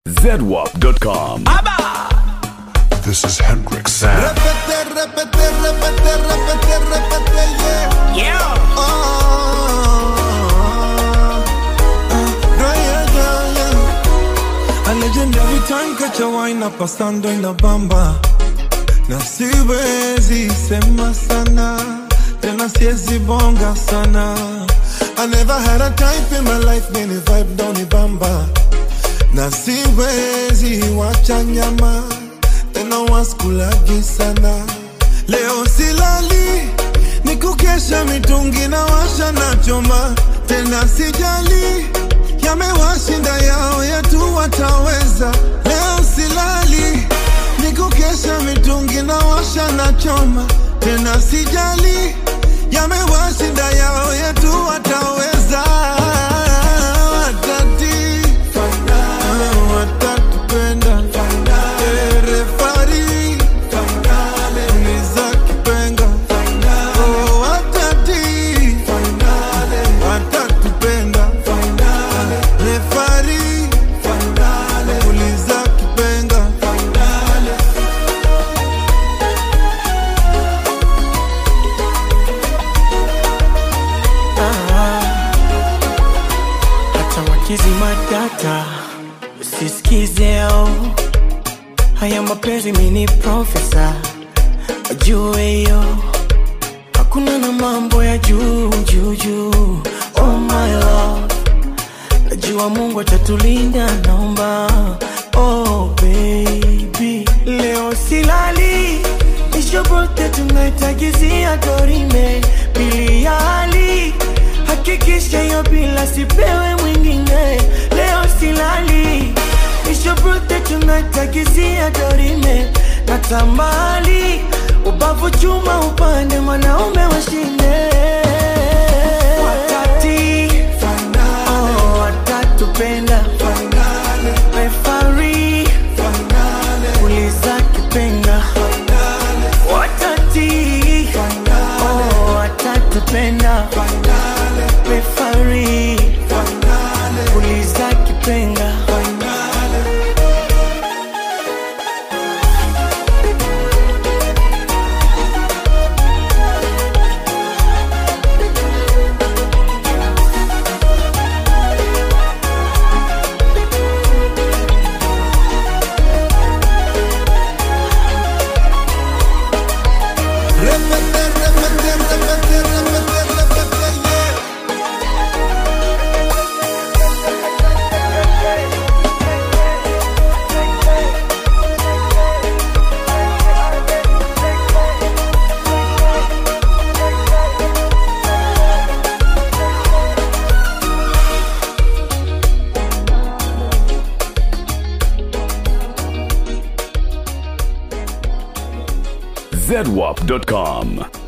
zedwap.com. This is Hendrix Sam. Repete, repete, repete, repete, repete, yeah. Yeah. Oh, yeah, yeah, yeah, yeah. A legendary time catch a wine up pasando en la bamba na siwezi sema sana tena siwezi bonga sana I never had a type in my life many vibe down the bamba na siwezi wacha nyama tena waskulagi sana leo silali ni kukesha mitungi na washa na choma tena sijali yamewashinda yao yetu wataweza leo silali ni kukesha mitungi na washa na choma tena sijali yamewashinda yao yetu wataweza watati watatupenda refari nizakipenga Oh, watati watatupenda refari uliza kipenga Hata wakizima data usisikizeo haya mapenzi mini profesa wajue hiyo hakuna na mambo ya juu juu juu oh my love najua mungu atatulinda naomba oh baby leo silali ishobote tunaitagizia dorime pili ya hali hakikisha hiyo bila sipewe mwingine leo silali ishobote tunaitagizia dorime na tambali ubavu chuma upande mwanaume washinde watati oh, watatupenda refari uliza kipenga watati oh, watatupenda refari uliza kipenga Repete, repete, repete, repete, repete, yeah. zedwap.com.